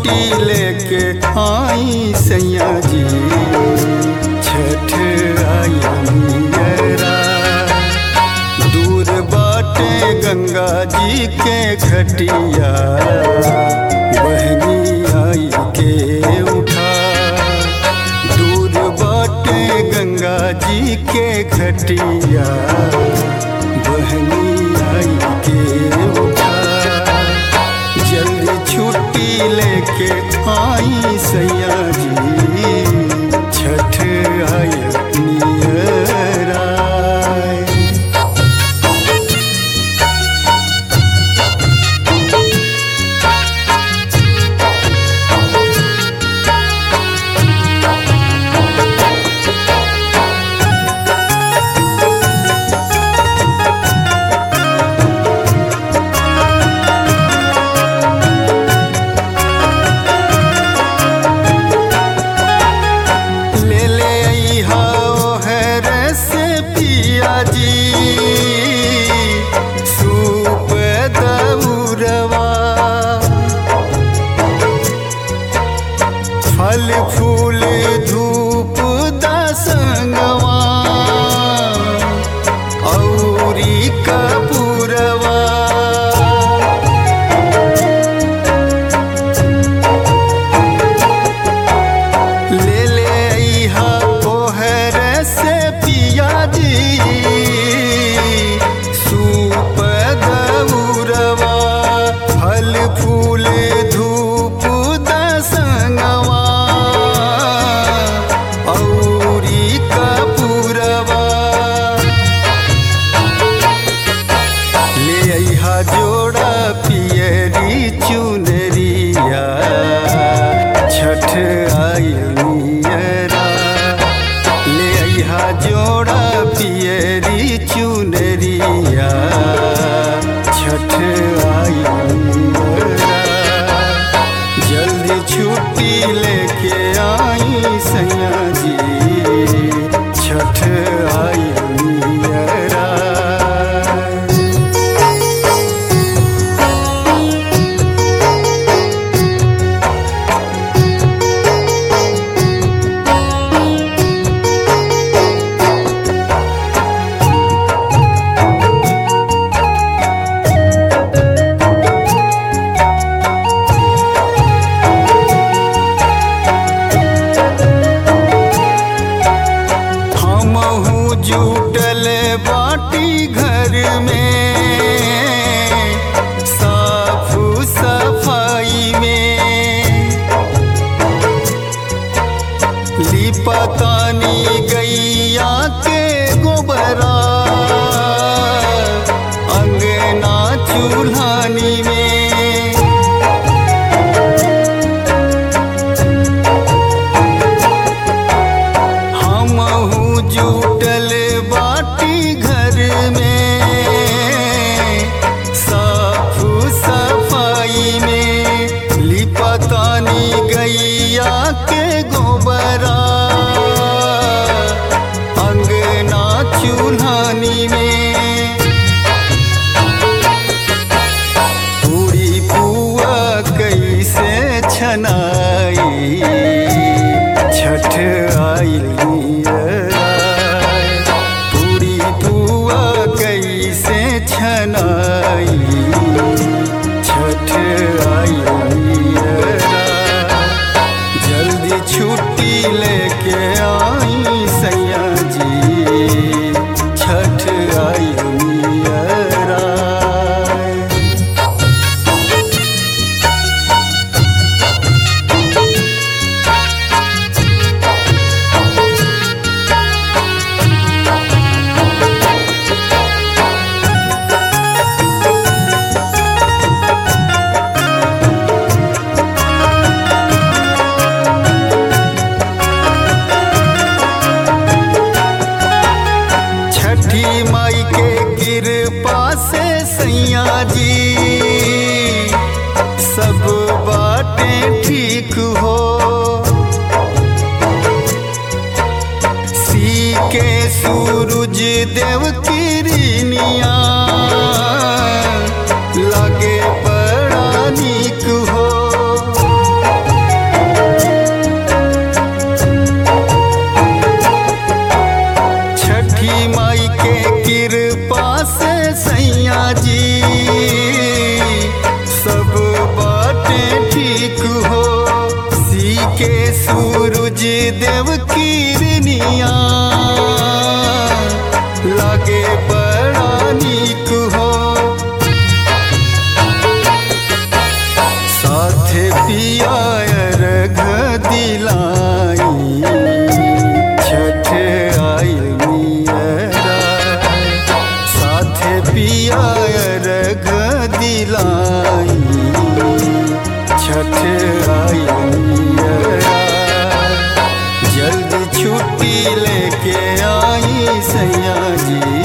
छुट्टी लेके आई सैया जी छठ आई मेरा दूर बाटे गंगा जी के घटिया बहनी आई के उठा दूर बाटे गंगा जी के घटिया बहनी आई के उठा जल्दी छुट्टी लेके आई सैया जी छठ आय नियर आय। ले ले अइहा ओहर से पिया जी सूप दौरवा फल फूल धूप दसंगवा औरी कपूरवा ले ले अइहा ओहर से पिया जी सूप दौरवा फल फूल धूप दसंगवा औरी कपूरवा ले अइहा जोड़ा पियरी चुनरिया छठ आयरा ले अइहा जोड़ा पियरी चुनरिया छठ आयरा जल्दी छुट्टी लेके आई सैया जी छठ आयरा हमहू जुटल बाटी घर में साफ सफाई में लिपतानी गैया के गोबरा अंगना चूल्हानी में हमहू जुटल बाटी घर में साफ सफाई में लिपतानी गैया के गोबरा अंगना चूल्हानी में पूरी पुआ कैसे छनाई छठ आई पूरी पुआ कैसे छनाई छठ आई जल्दी छुट्टी लेके आई सैया जी छठ आई नियरा छठी माई के कृपा से सैया जी सब बातें ठीक हो सी के सूरज देव किरनिया लगे बड़ा नीक हो छठी माई के कृपा से सैया जी सब बाटे ठीक हो सी के सूरज देव किरनिया लागे बड़ा नीक हो साथे पिया अर्घ दिलाई छठ आई मियरा साथे पिया अर्घ दिलाई छठ आई मियरा जल्दी छुट्टी लेके आई सैया जी